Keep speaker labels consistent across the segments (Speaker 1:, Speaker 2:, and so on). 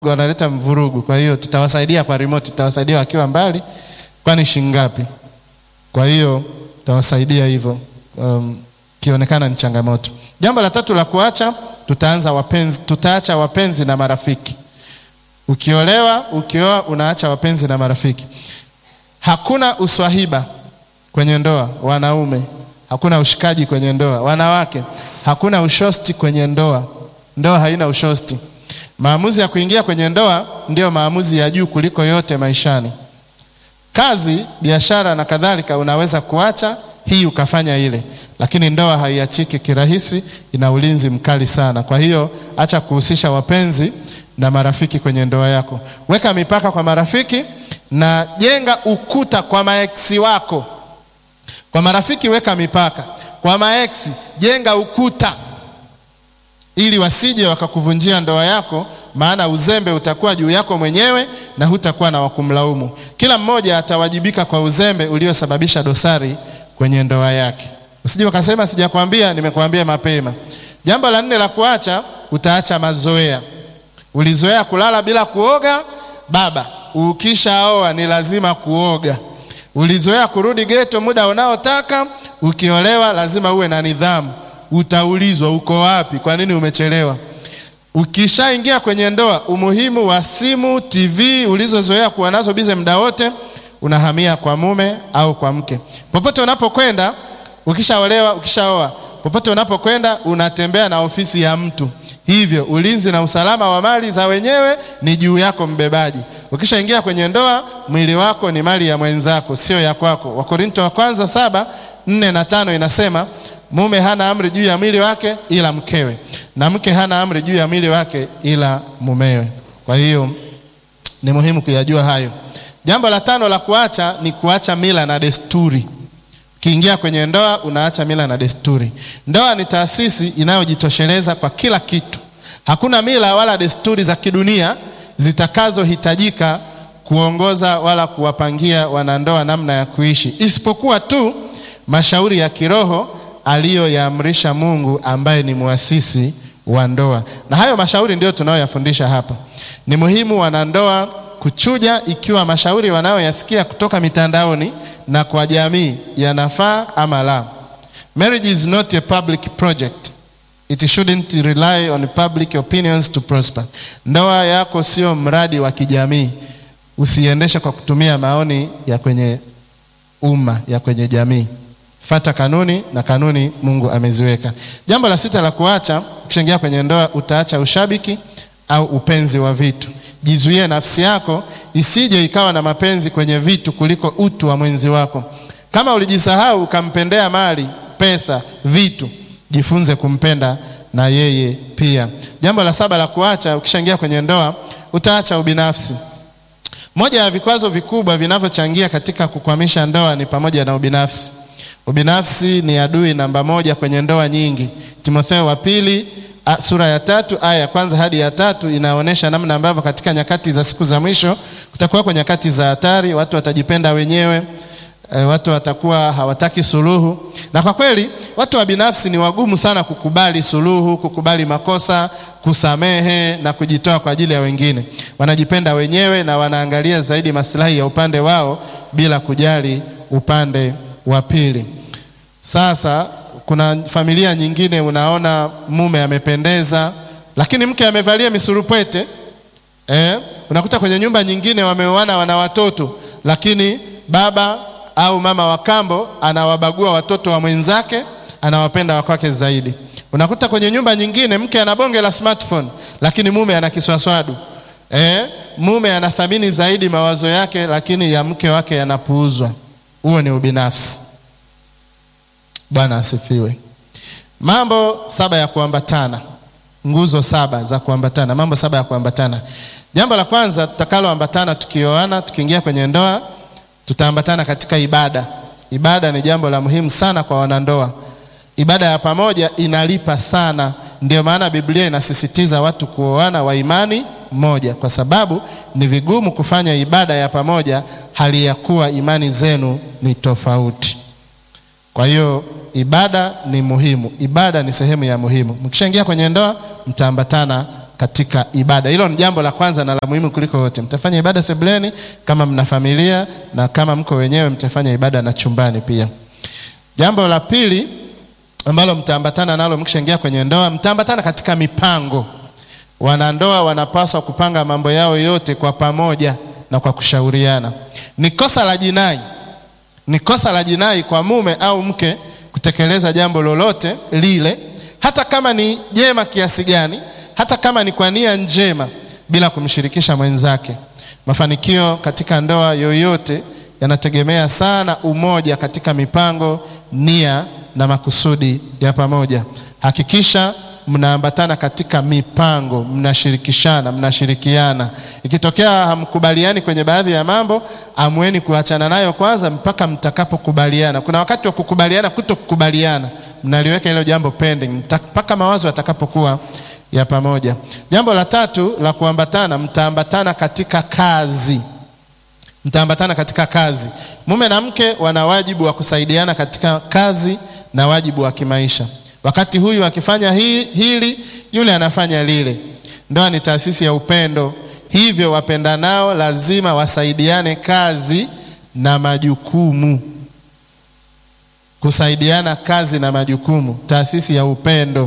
Speaker 1: wanaleta mvurugu. Kwa hiyo tutawasaidia kwa remote, tutawasaidia wakiwa mbali, kwani shingapi? Kwa hiyo tutawasaidia hivyo, um, kionekana ni changamoto. Jambo la tatu la kuacha, tutaanza wapenzi, tutaacha wapenzi na marafiki. Ukiolewa, ukioa, unaacha wapenzi na marafiki. Hakuna uswahiba kwenye ndoa, wanaume. Hakuna ushikaji kwenye ndoa, wanawake. Hakuna ushosti kwenye ndoa, ndoa haina ushosti. Maamuzi ya kuingia kwenye ndoa ndiyo maamuzi ya juu kuliko yote maishani. Kazi, biashara na kadhalika unaweza kuacha hii ukafanya ile, lakini ndoa haiachiki kirahisi, ina ulinzi mkali sana. Kwa hiyo acha kuhusisha wapenzi na marafiki kwenye ndoa yako. Weka mipaka kwa marafiki na jenga ukuta kwa maeksi wako. Kwa marafiki weka mipaka, kwa maeksi jenga ukuta ili wasije wakakuvunjia ndoa yako, maana uzembe utakuwa juu yako mwenyewe na hutakuwa na wakumlaumu. Kila mmoja atawajibika kwa uzembe uliosababisha dosari kwenye ndoa yake. Usije ukasema sijakwambia, nimekuambia mapema. Jambo la nne la kuacha, utaacha mazoea. Ulizoea kulala bila kuoga, baba, ukishaoa ni lazima kuoga. Ulizoea kurudi geto muda unaotaka, ukiolewa lazima uwe na nidhamu. Utaulizwa uko wapi, kwa nini umechelewa. Ukishaingia kwenye ndoa, umuhimu wa simu, TV ulizozoea kuwa nazo bize muda wote, unahamia kwa mume au kwa mke. Popote unapokwenda, ukishaolewa, ukishaoa, popote unapokwenda unatembea na ofisi ya mtu, hivyo ulinzi na usalama wa mali za wenyewe ni juu yako mbebaji. Ukishaingia kwenye ndoa, mwili wako ni mali ya mwenzako, sio ya kwako. Wakorinto wa kwanza saba nne na tano inasema mume hana amri juu ya mwili wake ila mkewe, na mke hana amri juu ya mwili wake ila mumewe. Kwa hiyo ni muhimu kuyajua hayo. Jambo la tano la kuacha ni kuacha mila na desturi. Ukiingia kwenye ndoa unaacha mila na desturi. Ndoa ni taasisi inayojitosheleza kwa kila kitu. Hakuna mila wala desturi za kidunia zitakazohitajika kuongoza wala kuwapangia wanandoa namna ya kuishi, isipokuwa tu mashauri ya kiroho aliyoyaamrisha Mungu ambaye ni muasisi wa ndoa. Na hayo mashauri ndiyo tunayoyafundisha hapa. Ni muhimu wanandoa kuchuja ikiwa mashauri wanayoyasikia kutoka mitandaoni na kwa jamii yanafaa ama la. Marriage is not a public project. It shouldn't rely on public opinions to prosper. Ndoa yako sio mradi wa kijamii. Usiendeshe kwa kutumia maoni ya kwenye umma, ya kwenye jamii. Fata kanuni na kanuni Mungu ameziweka. Jambo la sita la kuacha, ukishaingia kwenye ndoa utaacha ushabiki au upenzi wa vitu. Jizuie nafsi yako isije ikawa na mapenzi kwenye vitu kuliko utu wa mwenzi wako. Kama ulijisahau ukampendea mali, pesa, vitu, jifunze kumpenda na yeye pia. Jambo la saba la kuacha, ukishaingia kwenye ndoa utaacha ubinafsi. Moja ya vikwazo vikubwa vinavyochangia katika kukwamisha ndoa ni pamoja na ubinafsi. Ubinafsi ni adui namba moja kwenye ndoa nyingi. Timotheo wa pili sura ya tatu aya ya kwanza hadi ya tatu inaonyesha namna ambavyo katika nyakati za siku za mwisho kutakuwa kwa nyakati za hatari, watu watajipenda wenyewe, e, watu watakuwa hawataki suluhu. Na kwa kweli watu wa binafsi ni wagumu sana kukubali suluhu, kukubali makosa, kusamehe na kujitoa kwa ajili ya wengine. Wanajipenda wenyewe na wanaangalia zaidi maslahi ya upande wao bila kujali upande wa pili. Sasa kuna familia nyingine unaona mume amependeza, lakini mke amevalia misurupwete eh. Unakuta kwenye nyumba nyingine wameoana, wana watoto, lakini baba au mama wa kambo anawabagua watoto wa mwenzake, anawapenda wa kwake zaidi. Unakuta kwenye nyumba nyingine mke ana bonge la smartphone, lakini mume ana kiswaswadu eh. Mume anathamini zaidi mawazo yake, lakini ya mke wake yanapuuzwa. Huo ni ubinafsi. Bwana asifiwe. Mambo saba ya kuambatana, nguzo saba za kuambatana, mambo saba ya kuambatana. Jambo la kwanza tutakaloambatana tukioana, tukiingia kwenye ndoa, tutaambatana katika ibada. Ibada ni jambo la muhimu sana kwa wanandoa. Ibada ya pamoja inalipa sana, ndio maana Biblia inasisitiza watu kuoana wa imani moja, kwa sababu ni vigumu kufanya ibada ya pamoja hali ya kuwa imani zenu ni tofauti. Kwa hiyo ibada ni muhimu, ibada ni sehemu ya muhimu. Mkishaingia kwenye ndoa, mtaambatana katika ibada. Hilo ni jambo la kwanza na la muhimu kuliko yote. Mtafanya ibada sebuleni kama mna familia, na kama mko wenyewe mtafanya ibada na chumbani pia. Jambo la pili ambalo mtaambatana nalo mkishaingia kwenye ndoa, mtaambatana katika mipango. Wanandoa wanapaswa kupanga mambo yao yote kwa pamoja na kwa kushauriana. Ni kosa la jinai, ni kosa la jinai kwa mume au mke kutekeleza jambo lolote lile, hata kama ni jema kiasi gani, hata kama ni kwa nia njema, bila kumshirikisha mwenzake. Mafanikio katika ndoa yoyote yanategemea sana umoja katika mipango, nia na makusudi ya pamoja. Hakikisha mnaambatana katika mipango, mnashirikishana, mnashirikiana. Ikitokea hamkubaliani kwenye baadhi ya mambo, amweni kuachana nayo kwanza mpaka mtakapokubaliana. Kuna wakati wa kukubaliana, kuto kukubaliana, mnaliweka hilo jambo pending mpaka mawazo yatakapokuwa ya pamoja. Jambo la tatu la kuambatana, mtaambatana katika kazi mtaambatana katika kazi. Mume na mke wana wajibu wa kusaidiana katika kazi na wajibu wa kimaisha. Wakati huyu akifanya hii, hili yule anafanya lile. Ndoa ni taasisi ya upendo, hivyo wapendanao lazima wasaidiane kazi na majukumu. Kusaidiana kazi na majukumu, taasisi ya upendo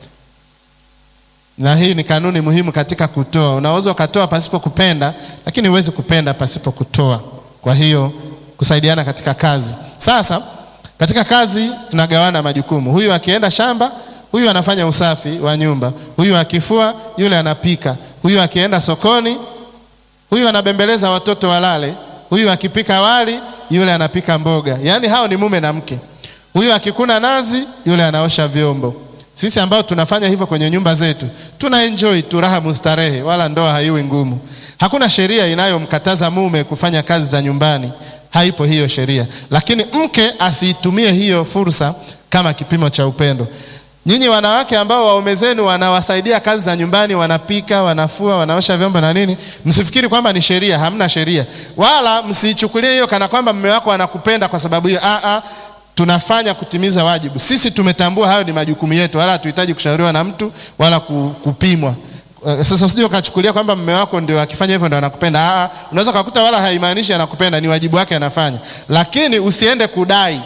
Speaker 1: na hii ni kanuni muhimu katika kutoa. Unaweza ukatoa pasipo kupenda, lakini huwezi kupenda pasipo kutoa. Kwa hiyo kusaidiana katika kazi. Sasa katika kazi tunagawana majukumu. Huyu akienda shamba, huyu anafanya usafi wa nyumba, huyu akifua, yule anapika, huyu akienda sokoni, huyu anabembeleza watoto walale, huyu akipika wali, yule anapika mboga. Yaani hao ni mume na mke. Huyu akikuna nazi, yule anaosha vyombo. Sisi ambao tunafanya hivyo kwenye nyumba zetu tuna enjoy tu raha mustarehe, wala ndoa haiwi ngumu. Hakuna sheria inayomkataza mume kufanya kazi za nyumbani, haipo hiyo sheria, lakini mke asiitumie hiyo fursa kama kipimo cha upendo. Nyinyi wanawake ambao waume zenu wanawasaidia kazi za nyumbani, wanapika, wanafua, wanaosha vyombo na nini, msifikiri kwamba ni sheria. Hamna sheria, wala msiichukulie hiyo kana kwamba mume wako anakupenda kwa sababu hiyo. Ah, ah, tunafanya kutimiza wajibu. Sisi tumetambua hayo ni majukumu yetu, wala hatuhitaji kushauriwa na mtu wala kupimwa. Sasa usije ukachukulia kwamba mume wako ndio akifanya hivyo ndio anakupenda. Ah, unaweza kukuta wala haimaanishi anakupenda, ni wajibu wake anafanya, lakini usiende kudai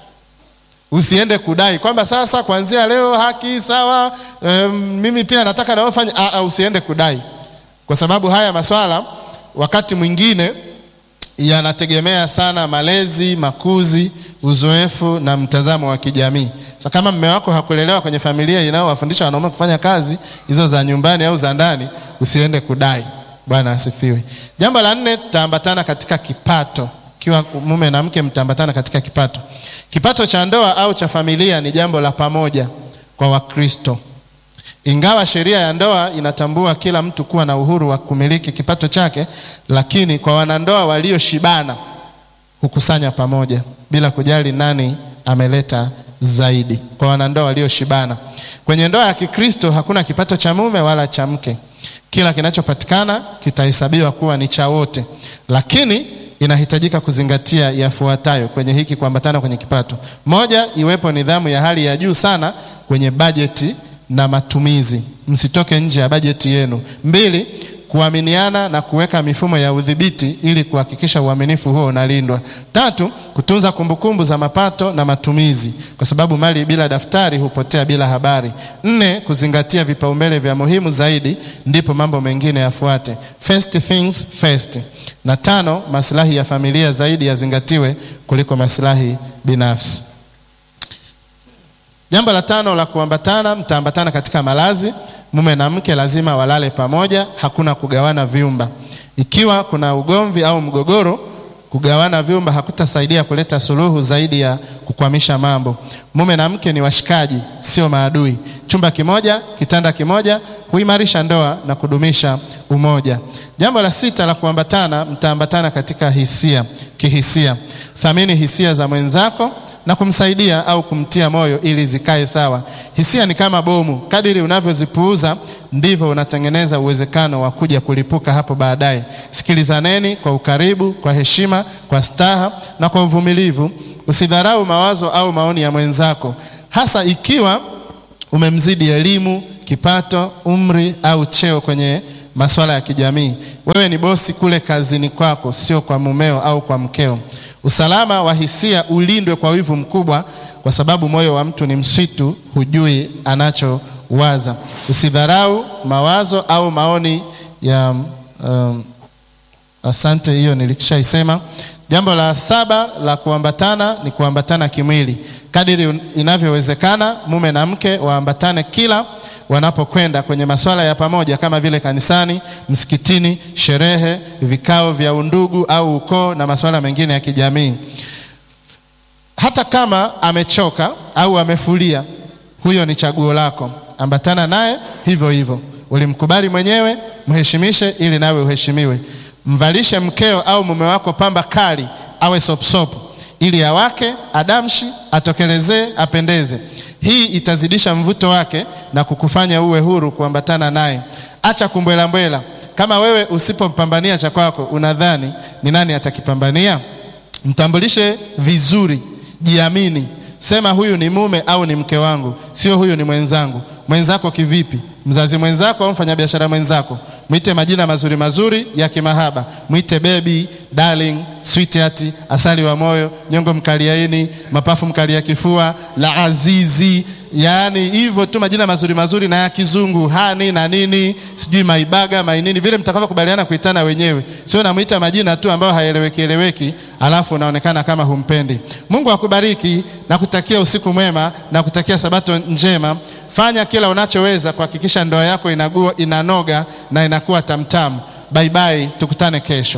Speaker 1: usiende kudai kwamba sasa kuanzia leo haki sawa, um, mimi pia nataka nawe fanya. Ah, usiende kudai, kwa sababu haya maswala wakati mwingine yanategemea sana malezi, makuzi, uzoefu na mtazamo wa kijamii. Sasa kama mume wako hakulelewa kwenye familia inayowafundisha wanaume kufanya kazi hizo za nyumbani au za ndani, usiende kudai. Bwana asifiwe. Jambo la nne, tutaambatana katika kipato. Kiwa mume na mke, mtaambatana katika kipato. Kipato cha ndoa au cha familia ni jambo la pamoja kwa Wakristo. Ingawa sheria ya ndoa inatambua kila mtu kuwa na uhuru wa kumiliki kipato chake, lakini kwa wanandoa walioshibana hukusanya pamoja bila kujali nani ameleta zaidi. Kwa wanandoa walioshibana, kwenye ndoa ya Kikristo hakuna kipato cha mume wala cha mke. Kila kinachopatikana kitahesabiwa kuwa ni cha wote, lakini inahitajika kuzingatia yafuatayo kwenye hiki kuambatana kwenye kipato. Moja, iwepo nidhamu ya hali ya juu sana kwenye bajeti na matumizi, msitoke nje ya bajeti yenu. Mbili, kuaminiana na kuweka mifumo ya udhibiti ili kuhakikisha uaminifu huo unalindwa. Tatu, kutunza kumbukumbu za mapato na matumizi, kwa sababu mali bila daftari hupotea bila habari. Nne, kuzingatia vipaumbele vya muhimu zaidi, ndipo mambo mengine yafuate. First things first. Na tano, maslahi ya familia zaidi yazingatiwe kuliko maslahi binafsi. Jambo la tano la kuambatana, mtaambatana katika malazi. Mume na mke lazima walale pamoja, hakuna kugawana vyumba. Ikiwa kuna ugomvi au mgogoro, kugawana vyumba hakutasaidia kuleta suluhu zaidi ya kukwamisha mambo. Mume na mke ni washikaji, sio maadui. Chumba kimoja, kitanda kimoja huimarisha ndoa na kudumisha umoja. Jambo la sita la kuambatana, mtaambatana katika hisia, kihisia. Thamini hisia za mwenzako na kumsaidia au kumtia moyo ili zikae sawa. Hisia ni kama bomu, kadiri unavyozipuuza ndivyo unatengeneza uwezekano wa kuja kulipuka hapo baadaye. Sikilizaneni kwa ukaribu, kwa heshima, kwa staha na kwa uvumilivu. Usidharau mawazo au maoni ya mwenzako, hasa ikiwa umemzidi elimu, kipato, umri au cheo kwenye masuala ya kijamii. Wewe ni bosi kule kazini kwako, sio kwa mumeo au kwa mkeo. Usalama wa hisia ulindwe kwa wivu mkubwa, kwa sababu moyo wa mtu ni msitu, hujui anachowaza. Usidharau mawazo au maoni ya um, asante, hiyo nilishaisema. Jambo la saba la kuambatana ni kuambatana kimwili. Kadiri inavyowezekana, mume na mke waambatane kila wanapokwenda kwenye masuala ya pamoja kama vile kanisani, msikitini, sherehe, vikao vya undugu au ukoo na masuala mengine ya kijamii. Hata kama amechoka au amefulia, huyo ni chaguo lako, ambatana naye hivyo hivyo. Ulimkubali mwenyewe, mheshimishe ili nawe uheshimiwe. Mvalishe mkeo au mume wako pamba kali, awe sopsopo, ili awake, adamshi, atokelezee, apendeze. Hii itazidisha mvuto wake na kukufanya uwe huru kuambatana naye. Acha kumbwelambwela. Kama wewe usipompambania cha kwako, unadhani ni nani atakipambania? Mtambulishe vizuri, jiamini. Sema huyu ni mume au ni mke wangu, sio huyu ni mwenzangu. Mwenzako kivipi? Mzazi mwenzako au mfanyabiashara mwenzako? Mwite majina mazuri mazuri ya kimahaba, mwite baby, darling, sweetheart, asali wa moyo, nyongo mkaliaini, mapafu mkalia kifua, la azizi, yaani hivyo tu majina mazuri mazuri na ya kizungu, hani na nini, sijui maibaga mainini, vile mtakavyokubaliana kuitana wenyewe, sio namwita majina tu ambayo haeleweki eleweki, alafu unaonekana kama humpendi. Mungu akubariki na kutakia usiku mwema na kutakia sabato njema. Fanya kila unachoweza kuhakikisha ndoa yako inagua, inanoga na inakuwa tamtamu. Bye bye, tukutane kesho.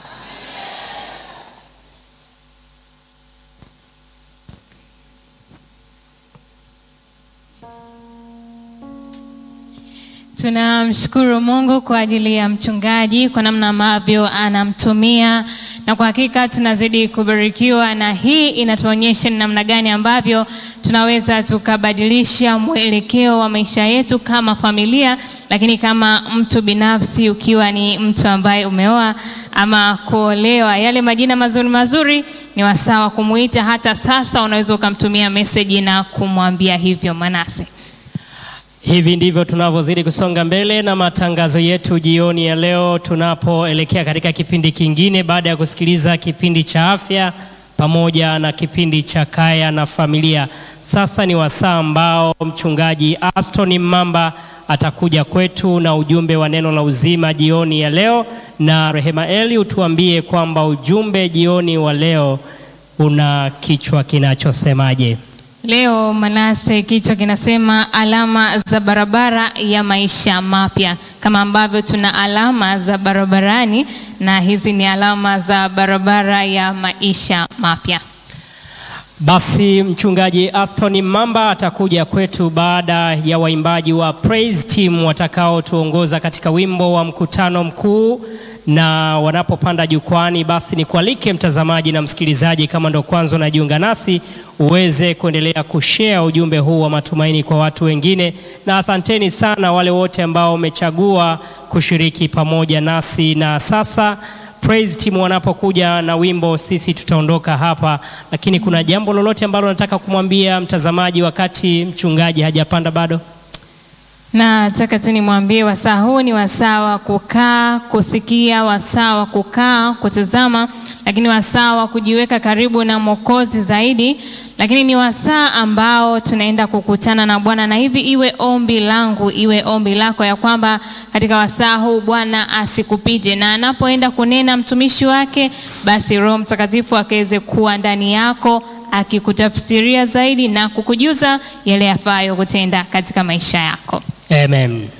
Speaker 2: Tunamshukuru Mungu kwa ajili ya mchungaji kwa namna ambavyo anamtumia, na kwa hakika tunazidi kubarikiwa, na hii inatuonyesha ni namna gani ambavyo tunaweza tukabadilisha mwelekeo wa maisha yetu kama familia, lakini kama mtu binafsi, ukiwa ni mtu ambaye umeoa ama kuolewa, yale majina mazuri mazuri ni wasawa kumuita. Hata sasa unaweza ukamtumia meseji na kumwambia hivyo. Manase.
Speaker 3: Hivi ndivyo tunavyozidi kusonga mbele na matangazo yetu jioni ya leo, tunapoelekea katika kipindi kingine baada ya kusikiliza kipindi cha afya pamoja na kipindi cha kaya na familia. Sasa ni wasaa ambao mchungaji Aston Mamba atakuja kwetu na ujumbe wa neno la uzima jioni ya leo, na Rehema Eli utuambie kwamba ujumbe jioni wa leo una kichwa kinachosemaje?
Speaker 2: Leo Manase, kichwa kinasema alama za barabara ya maisha mapya. Kama ambavyo tuna alama za barabarani, na hizi ni alama za barabara ya maisha mapya.
Speaker 3: Basi mchungaji Aston Mamba atakuja kwetu baada ya waimbaji wa Praise Team watakaotuongoza katika wimbo wa mkutano mkuu na wanapopanda jukwani, basi nikualike mtazamaji na msikilizaji, kama ndo kwanza unajiunga nasi, uweze kuendelea kushare ujumbe huu wa matumaini kwa watu wengine, na asanteni sana wale wote ambao wamechagua kushiriki pamoja nasi. Na sasa Praise Team wanapokuja na wimbo, sisi tutaondoka hapa, lakini kuna jambo lolote ambalo nataka kumwambia mtazamaji wakati mchungaji hajapanda bado?
Speaker 2: Nataka tu nimwambie wasaa huu ni wasaa wa kukaa kusikia, wasaa wa kukaa kutazama, lakini wasaa wa kujiweka karibu na Mwokozi zaidi, lakini ni wasaa ambao tunaenda kukutana na Bwana, na hivi iwe ombi langu, iwe ombi lako ya kwamba katika wasaa huu Bwana asikupite, na anapoenda kunena mtumishi wake, basi Roho Mtakatifu akaweze kuwa ndani yako akikutafsiria zaidi na kukujuza yale yafayo kutenda katika maisha yako.
Speaker 3: Amen.